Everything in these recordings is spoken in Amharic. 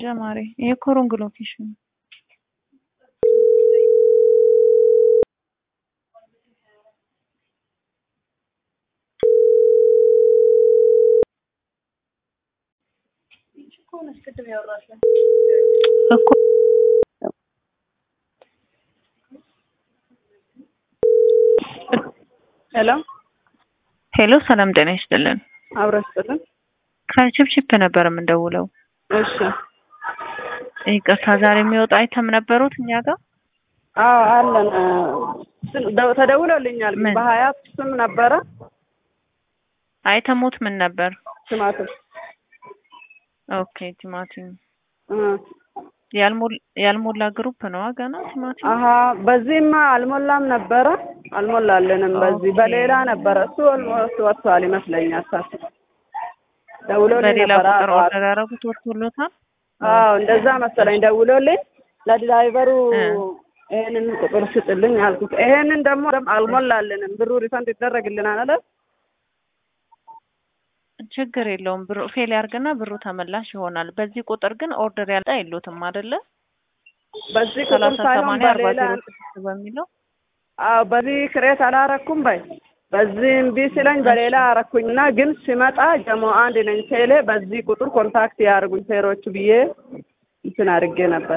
እንጃ ማሬ። ይሄ እኮ ሮንግ ሎኬሽን ነው። እኮ ሄሎ ሄሎ፣ ሰላም ጤና ይስጥልን። አብረ ስጥልን። ከችፕችፕ ነበር የምንደውለው። እሺ ይቅርታ፣ ዛሬ የሚወጣ አይተም ነበሩት እኛ ጋር አዎ አለን። ስም- ደው- ተደውሎልኛል። ምን? በሀያት ስም ነበረ አይተሙት ምን ነበር? ስማትም ኦኬ ቲማቲም እ ያልሞላ ያልሞላ ግሩፕ ነው ገና ቲማቲም። አሀ በዚህማ አልሞላም ነበረ አልሞላልንም። በዚህ ኦኬ። በሌላ ነበረ እሱ ኦልሞስት ወጥቷል ይመስለኛል። ሳስብ ደውሎልኝ በሌላ ነበረ። ቁጥር ጠዋት። ኦርደር ያደረጉት ወጥቶሎታል። አዎ እንደዛ መሰለኝ። ደውሎልኝ ለድራይቨሩ እ። ይሄንን ቁጥር ስጥልኝ አልኩት። ይሄንን ደግሞ አልሞላልንም። ብሩ ሪፈንድ ይደረግልናል አለ። ችግር የለውም ብሩ ፌል ያርግና ብሩ ተመላሽ ይሆናል። በዚህ ቁጥር ግን ኦርደር ያልጣ የሉትም አይደለ? በዚህ ቁጥር ሰላሳ ሳይሆን ሰማንያ አርባ በሌላ ዜሮ ስድስት በሚለው አዎ በዚህ ክሬት አላረኩም በይ በዚህ እምቢ ሲለኝ በሌላ አረኩኝና ግን ሲመጣ ጀሞ አንድ ነኝ ቴሌ በዚህ ቁጥር ኮንታክት ያርጉኝ ሴሮቹ ብዬ እንትን አድርጌ ነበር።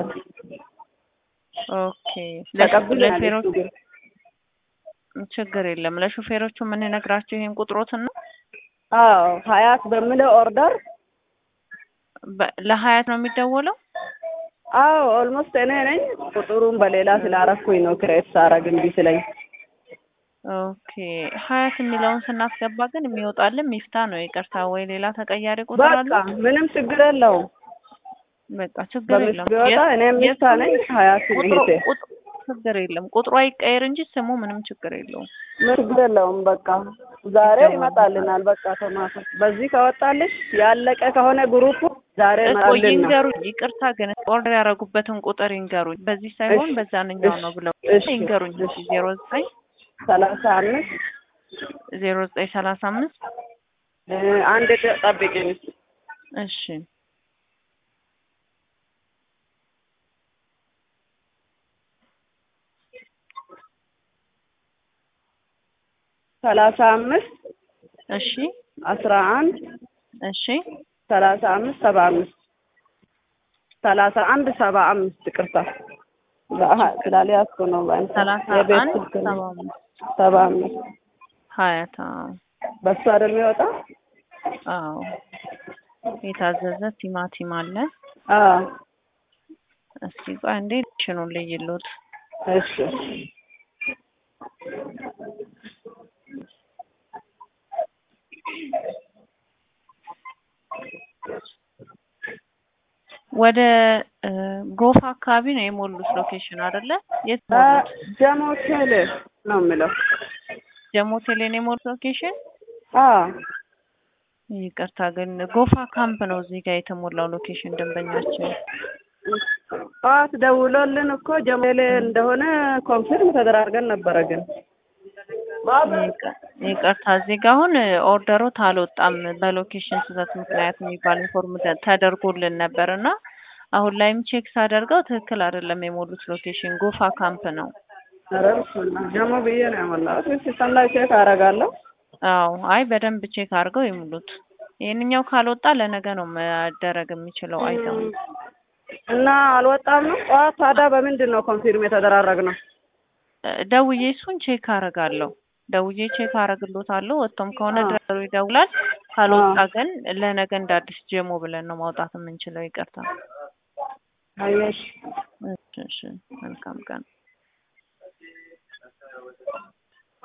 ኦኬ ተቀብለናል። ለሹፌሮቹ እሱ ግን ችግር የለም። ለሹፌሮቹ የምንነግራቸው ይሄን ቁጥሮትን ነው። አዎ ሀያት በሚለው ኦርደር በ- ለሀያት ነው የሚደወለው። አዎ ኦልሞስት እኔ ነኝ ቁጥሩን በሌላ ስላረኩኝ ነው ክሬት ሳረግ እምቢ ሲለኝ ኦኬ ሀያት የሚለውን ስናስገባ ግን የሚወጣልን ሚፍታ ነው። ይቅርታ ወይ ሌላ ተቀያሪ ቁጥር አለ? በቃ ምንም ችግር የለውም። በቃ ችግር በምስት የለም። ቢወጣ የስ- እኔ ሚስታ የስሙ ነኝ ሀያት ቁጥሩ እህቴ ቁጥ- ችግር የለም። ቁጥሩ አይቀየር እንጂ ስሙ ምንም ችግር የለውም። ምን ችግር የለውም። በቃ ዛሬ ይደወላል። ይመጣልናል። በቃ ቶማቶ በዚህ ከወጣልሽ ያለቀ ከሆነ ግሩፑ ዛሬ እኮ ይመጣልና ይንገሩኝ። ይቅርታ ግን ኦርደር ያደረጉበትን ቁጥር ይንገሩኝ። በዚህ ሳይሆን እሺ፣ በዛንኛው እሺ፣ ነው ብለው እሺ፣ ይንገሩኝ። እሺ። ዜሮ ዘጠኝ ሰላሳ አምስት ዜሮ ዘጠኝ ሰላሳ አምስት እ አንድ ጠብቂኝ። እሺ ሰላሳ አምስት እሺ አስራ አንድ እሺ ሰላሳ አምስት ሰባ አምስት ሰላሳ አንድ ሰባ አምስት ይቅርታ በአ- ስላልያዝኩ ነው። በእንትን ሰላሳ የቤት አንድ ስልክ ነው። ሰባ አምስት ሰባ አምስት ሀያት አዎ በሱ አይደል የሚወጣ? አዎ የታዘዘ ቲማቲም አለ። አዎ እስቲ ቆይ አንዴ ሽኑን ልይሉት። እሺ ወደ እ፣ ጎፋ አካባቢ ነው የሞሉት ሎኬሽን አይደለ? የት አ፣ ሞሉት? ጀሞ ቴሌ ነው የሚለው። ጀሞ ቴሌ ነው የሞሉት ሎኬሽን። አዎ ይቅርታ ግን ጎፋ ካምፕ ነው እዚህ ጋር የተሞላው ሎኬሽን ደንበኛችን። ጠዋት ደውሎልን እኮ ጀሜሌ እንደሆነ ኮንፊርም ተደራርገን ነበረ። ግን ይቅ- ይቅርታ እዚህ ጋር አሁን ኦርደሮት አልወጣም በሎኬሽን ስህተት ምክንያት የሚባል ኢንፎርም ተ- ተደርጎልን ነበር እና አሁን ላይም ቼክ ሳደርገው ትክክል አይደለም የሞሉት ሎኬሽን ጎፋ ካምፕ ነው። ኧረ በስመ አብ ጀሞ ብዬ ነው ያሞላሁት። ሲስተም ላይ ቼክ አደርጋለሁ። አዎ አይ በደንብ ቼክ አድርገው ይሙሉት። ይህንኛው ካልወጣ ለነገ ነው መደረግ የሚችለው አይተሙ እና አልወጣም ነው። ጠዋት ታዲያ በምንድን ነው ኮንፊርም የተደራረግነው? ደውዬ እሱን ቼክ አደርጋለሁ። ደውዬ ቼክ አደርግሎታለሁ። ወጥቶም ከሆነ አዎ። ድረሩ ይደውላል። ካልወጣ አዎ። ግን ለነገ እንደ አዲስ ጀሞ ብለን ነው ማውጣት የምንችለው። ይቅርታ። አየሽ እሺ፣ እሺ። መልካም ቀን